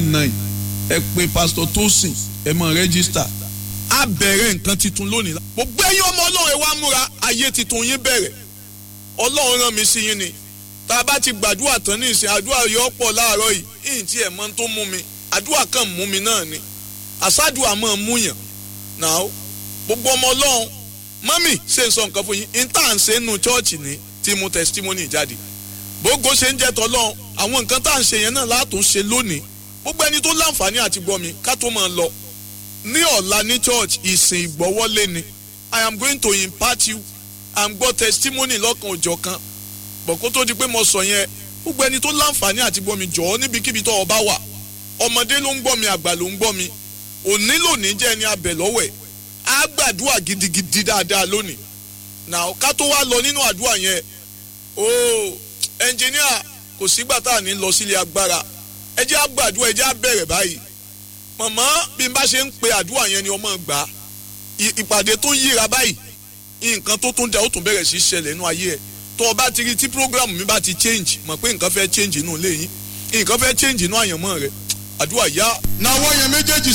nine ẹ pé pásítọ̀ Tósìn ẹ mọ̀ rẹ́gísítà á bẹ̀rẹ̀ nǹkan tuntun lónìí. gbogbo ẹ̀yin ọmọ ọlọ́run ẹ wá múra ayé tuntun yín bẹ̀rẹ̀ ọlọ́run rán mi sí yín ni tá a bá ti gbàdúrà tán ní ìsìn àdúrà yọ pọ̀ láàárọ̀ yìí ìyìn tí ẹ̀ mọ́ tó mú mi àdúrà kan mú mi náà ni àsádùà máa mú yàn náà gbogbo ọmọ ọlọ́run mọ́mì ṣe ń sọ nǹkan fún yín intan ṣe ń nu chọ́ọ̀chì ní tí mo testimony jáde gbogbo ṣe ń jẹ́ tọ́lọ́run àwọn nǹkan tá à ń ṣe yẹn náà látún ṣe lónìí gbogbo ẹni tó láǹfààní àti gbọ́ mi ká tó máa lọ ní ọ̀la ní church ìsìn ìgbọ́wọ́lé ni I am going to impart you à ń gbọ́ testimony lọ́kan òjọ̀ kan bọ̀ kó tó di pé mo sọ yẹn gbogbo ẹni tó láǹfààní àti gbọ́ mi jọ̀ọ́ níbikíbi tó o bá wà ọmọdé ló ń gbọ́ mi àgbà ló ń gbọ́ mi òní lónìí jẹ́ ẹni abẹ lọ́wọ́ ẹ̀ á gbàdúrà gidigidi dáadáa lónìí now ká tó wá lọ nínú àdúrà yẹn ooo ẹnjìníà kò sígbà tá à ní lọ sílé agbára ẹ jẹ́ á gbàdúrà ẹ jẹ́ á bẹ̀rẹ̀ báyìí màmá bí n bá ṣe ń pe àdúrà yẹn ni ọmọ gbà á ìpàdé tó ń yíra báyìí nǹkan tó tún da ó tún bẹ̀rẹ̀ sí ṣẹlẹ̀ nínú ayé ẹ̀ tó o bá ti rí tí program mi bá ti change mọ̀ pé nǹkan fẹ́ change inú ilé yín nǹkan fẹ́ change inú àyànmọ́ rẹ̀ àdúrà yá. nàwọ́ yẹn méjèèjì